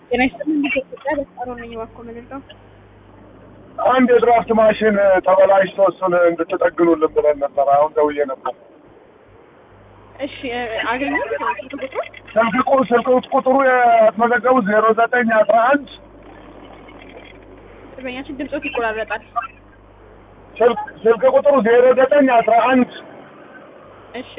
ጤና ይስጥልኝ። ኢትዮጵያ በጣሮ ነኝ። እባክዎ ምንድነው? አንድ የድራፍት ማሽን ተበላሽቶ እሱን እንድትጠግኑልን ብለን ነበር። አሁን ደውዬ ነበር። እሺ አገኙት ስልክ ቁጥሩ? ስልክ ቁ- ስልክ ቁጥሩ ያስመዘገቡ ዜሮ ዘጠኝ አስራ አንድ ደንበኛችን ድምፆት ይቆራረጣል። ስልክ ስልክ ቁጥሩ ዜሮ ዘጠኝ አስራ አንድ እሺ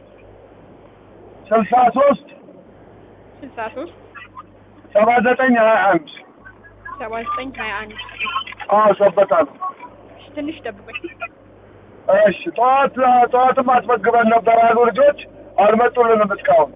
ስልሳ ሶስት ስልሳ ሶስት ሰባ ዘጠኝ ሀያ አንድ ሰባ ዘጠኝ ሀያ አንድ አዎ ሰበታ ነው። እሺ ትንሽ ጠብቆኝ። እሺ ጠዋት ጠዋትም አስመግበን ነበር አሉ ልጆች አልመጡልንም እስካሁን።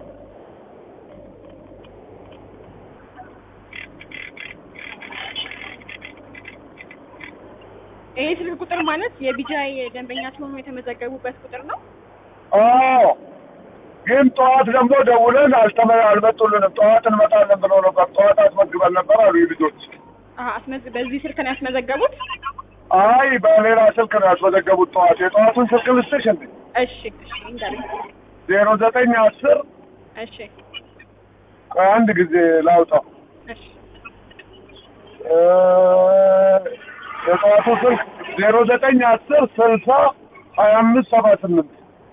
ይሄ ስልክ ቁጥር ማለት የቢጃይ ደንበኛ ሲሆኑ የተመዘገቡበት ቁጥር ነው። አዎ ግን ጠዋት ደግሞ ደውለን አልተመ አልመጡልንም። ጠዋት እንመጣለን ብለው ነበር። ጠዋት አስመግበን ነበር አሉ ልጆች። አሀ አስመዝ በዚህ ስልክ ነው ያስመዘገቡት? አይ በሌላ ስልክ ነው ያስመዘገቡት። ጠዋት የጠዋቱን ስልክ ልስጥሽ እንዴ? እሺ እሺ እንዳለኝ ዜሮ ዘጠኝ አስር እሺ ቆይ አንድ ጊዜ ላውጣው። እሺ እ የጠዋቱ ስልክ ዜሮ ዘጠኝ አስር ስልሳ ሀያ አምስት ሰባ ስምንት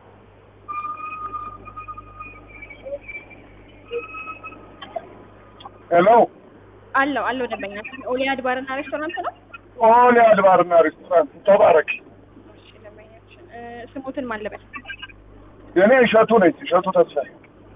ሄሎ አለው አለው ደንበኛችን ኦሊያድ ባርና ሬስቶራንት ነው። ኦሊ አድባርና ሬስቶራንት ተባረክ። እሺ ደንበኛችን እ ስሙትን ማን ልበል? የኔ እሸቱ ነች። እሸቱ ተስፋዬ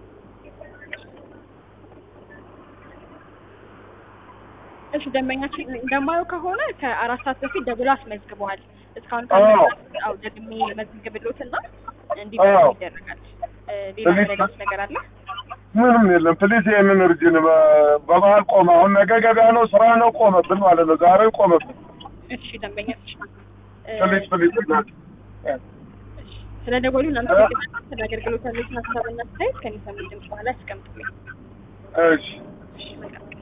እሺ ደንበኛችን እንደማየው ከሆነ ከአራት ሰዓት በፊት ደውሎ አስመዝግበዋል። እስካሁን አዎ። አው ደግሜ መዝግብሎትና አዎ። እንዲደርስ ይደረጋል። እ ሌላ ስለዚህ- መረዳት ነገር አለ? ምንም የለም። ፕሊስ ይህንን እርጅን በመሀል ቆመ። አሁን ነገ ገበያ ነው፣ ስራ ነው፣ ቆመብን ማለት ነው። ዛሬ ቆመብን። እሺ ደንበኛችን እ ፕሊስ ፕሊስ እናት እሺ፣ ስለ ደወሉ እናመሰግናለን። ስለ አገልግሎት ያሉትን ሀሳብና አስተያየት ከሚሰሙ ድምጽ በኋላ ያስቀምጡልኝ። እሺ እሺ መልካም